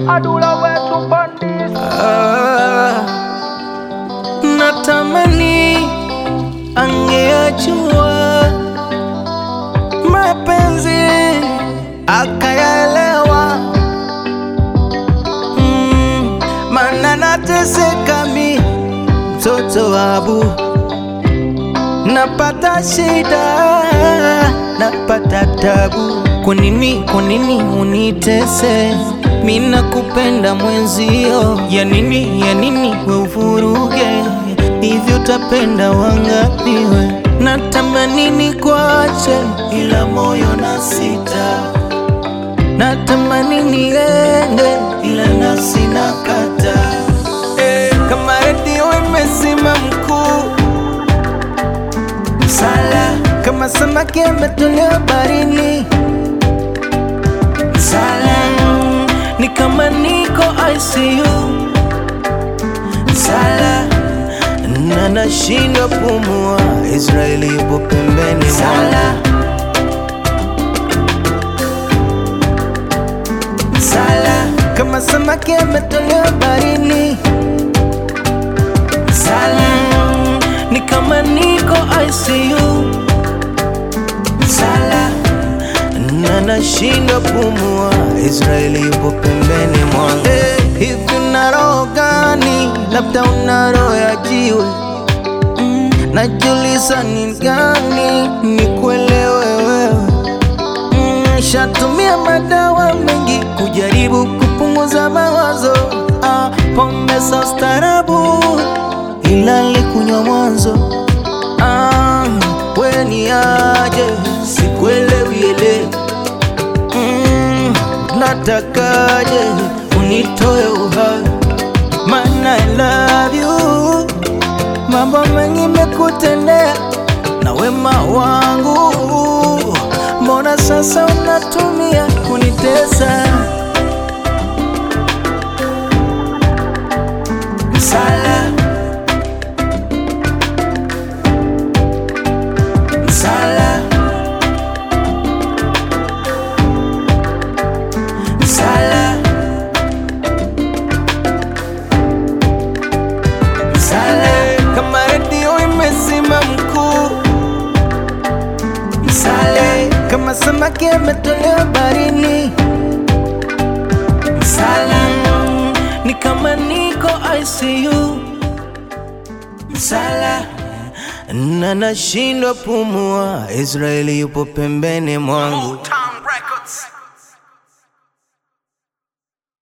adula wetu pandis Ah, natamani angeyajua mapenzi akayaelewa, mm, maana nateseka mi mtoto wa Abu, napata shida, napata tabu. Kwa nini, kwa nini unitese? Mi nakupenda mwenzio, ya nini, ya nini we uvuruge hivyo? Utapenda wangapi we? Natamani nikwache, ila moyo na sita natamani niende ila nafsi nakata. Eh, kama redio imezima mkuu msala, kama samaki ametolewa barini msala, ni kama niko ICU msala, na nashindwa pumua. Israeli yupo pembeni msala. Sala kama samaki ametolewa barini. Sala ni kama niko ICU. Sala na nashindwa pumua. Israeli yupo pembeni mwangu. Hey, hivi una roho gani? Labda una roho ya jiwe. Mm, najiuliza ni gani nikuelewe wewe Mm, Shatumia madawa mengi kujaribu kupunguza mawazo ah, pombe za ustarabu ila likunywa mwanzo ah, we ni aje sikuelewi ele mm, natakaje unitoe uhai mana I love you mambo mengi mekutendea na wema wangu, mbona sasa unatumia kunitesa? Msala, msala, msala, msala, kama redio imezima mkuu Msale kama samaki ametolewa barini. Msala ni kama niko ICU. Msala na nashindwa pumua. Israeli yupo pembeni mwangu.